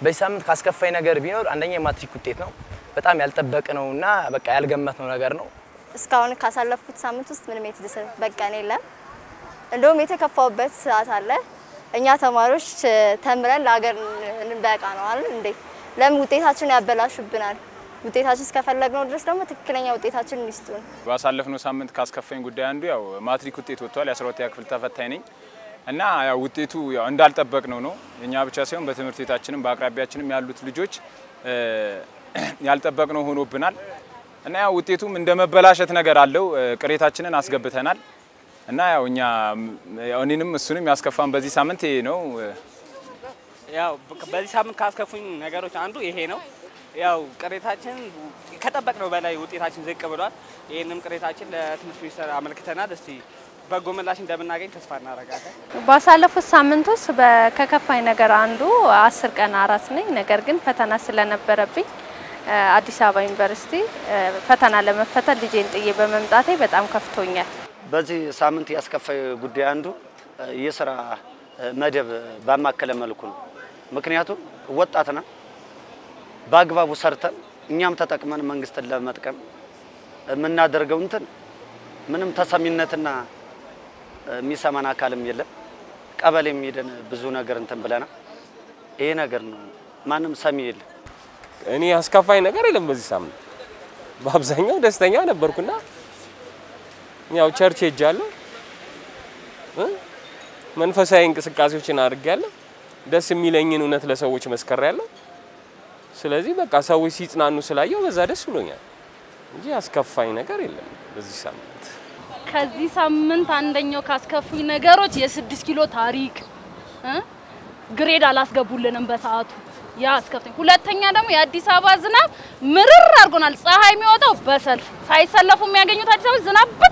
በዚህ ሳምንት ካስከፋኝ ነገር ቢኖር አንደኛ የማትሪክ ውጤት ነው። በጣም ያልጠበቅነው እና በቃ ያልገመትነው ነገር ነው። እስካሁን ካሳለፍኩት ሳምንት ውስጥ ምንም የተደሰትኩበት ቀን የለም። እንደውም የተከፋውበት ሰዓት አለ። እኛ ተማሪዎች እ፣ ተምረን ለሀገር እንበቃ ነው አይደል እንዴ? ለምን ውጤታችን ያበላሹብናል? ውጤታችን እስከፈለግነው ድረስ ደግሞ ትክክለኛ ውጤታችንን ይስጡን። ባሳለፍነው ሳምንት ካስከፋኝ ጉዳይ አንዱ ያው ማትሪክ ውጤት ወጥቷል። የ12ኛ ክፍል ተፈታኝ ነኝ እና ያው ውጤቱ ያው እንዳልጠበቅነው ነው። እኛ ብቻ ሳይሆን በትምህርት ቤታችንም በአቅራቢያችንም ያሉት ልጆች እ፣ ያልጠበቅነው ሆኖብናል እና ያው ውጤቱም እንደ መበላሸት ነገር አለው። እ፣ ቅሬታችንን አስገብተናል እና ያው እኛ ያው እኔንም እሱንም ያስከፋን በዚህ ሳምንት ይሄ ነው። ያው በዚህ ሳምንት ካስከፉኝ ነገሮች አንዱ ይሄ ነው። ያው ቅሬታችን ከጠበቅነው በላይ ውጤታችን ዝቅ ብሏል። ይህንም ቅሬታችን ለትምህርት ሚኒስቴር አመልክተናል። እስቲ በጎ ምላሽ እንደምናገኝ ተስፋ እናደርጋለን። ባሳለፉት ሳምንት ውስጥ በ- ከከፋኝ ነገር አንዱ አስር ቀን አራስ ነኝ። ነገር ግን ፈተና ስለነበረብኝ እ፣ አዲስ አበባ ዩኒቨርሲቲ እ፣ ፈተና ለመፈተን ልጄን ጥዬ በመምጣቴ በጣም ከፍቶኛል። በዚህ ሳምንት ያስከፋይ ጉዳይ አንዱ እ፣ የስራ እ፣ መደብ ባማከለ መልኩ ነው። ምክንያቱም ወጣት ነን፣ በአግባቡ ሰርተን እኛም ተጠቅመን መንግስትን ለመጥቀም የምናደርገው እንትን ምንም ተሰሚነትና እ፣ የሚሰማን አካልም የለም። ቀበሌ የሚሄደን ብዙ ነገር እንትን ብለናል። ይሄ ነገር ነው፣ ማንም ሰሚ የለም። እኔ አስከፋኝ ነገር የለም በዚህ ሳምንት። በአብዛኛው ደስተኛ ነበርኩና ያው ቸርች ሄጃለሁ እ መንፈሳዊ እንቅስቃሴዎችን አድርጌያለሁ። ደስ የሚለኝን እውነት ለሰዎች መስከሬያለሁ። ስለዚህ በቃ ሰዎች ሲጽናኑ ስላየው በዛ ደስ ብሎኛል እንጂ አስከፋኝ ነገር የለም በዚህ ሳምንት። ከዚህ ሳምንት አንደኛው ካስከፉኝ ነገሮች የስድስት ኪሎ ታሪክ እ ግሬድ አላስገቡልንም በሰዓቱ ያ አስከፍተኝ። ሁለተኛ ደግሞ የአዲስ አበባ ዝናብ ምርር አድርጎናል። ፀሐይ የሚወጣው በሰልፍ ሳይሰለፉ የሚያገኙት አዲስ አበባ ዝናብ